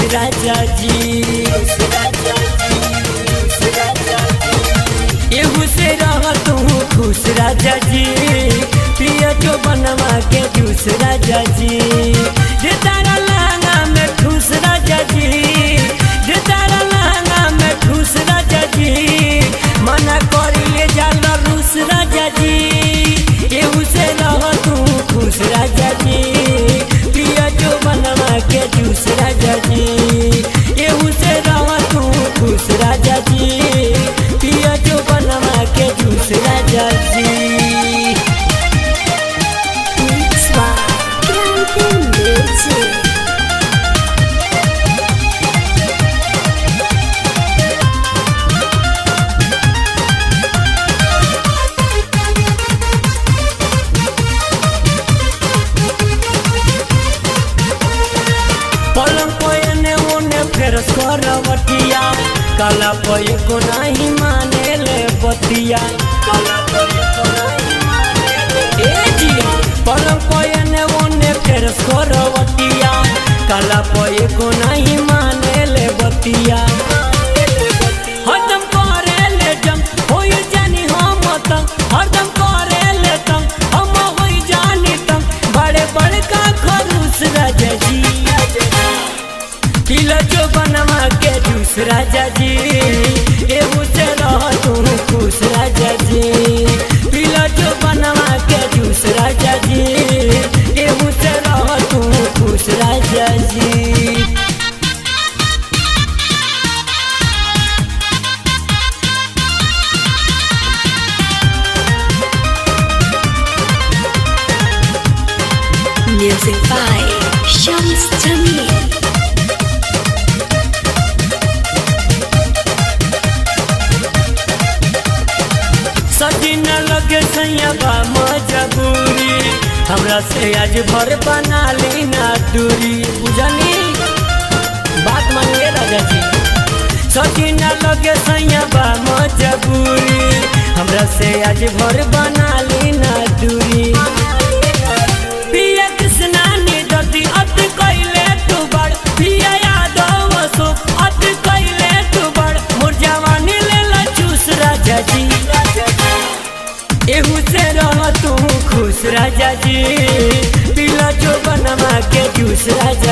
राजा जी एहू से रह तू खुश राजा जी पिया जो बनवा के जूस राजा जी जे तारा लहंगा में ठूस राजा जी जे तारा लहंगा में ठूस राजा जी मना करी ले जाल रूस राजा जी एहू से रह तू खुश राजा जी पिया जो बनवा के जूस राजा जी एहू से रह तू खुश राजा जी पिया जो बनवा के जूस राजा जी Mix by Grande Music. पलंग पयने ओने फेर करवटिया काला पय को नहीं माने ले बतिया काला पय को नहीं माने ले ए जी पलंग पयने ओने फेर करवटिया काला पय को नहीं माने ले बतिया हरदम करे ले जम होई जानी हम तंग हरदम करे ले तंग हम होई जानी तंग बड़े बड़े का खरूस राजा जी पिला जो बनवा के जूस राजा जी एहू से रह तू खुश राजा जी पिला जो बनवा के जूस राजा जी एहू से रह तू खुश राजा जी Music by Shams Jamil. सजी न लगे सैया मजबूरी हमरा से आज भर बना ली ना दूरी बुझनी बात मानिए राजा जी सजी न लगे सैया मजबूरी हमरा से आज भर बना ली ना दूरी पिया कृष्णा ने दर्दी अति कैले तू बड़ पिया यादव सो अति कैले तू बड़ मोर जवानी ले ला चूस राजा जी एहू से रह तू खुश राजा जी पिला जो बनवा के जूस राजा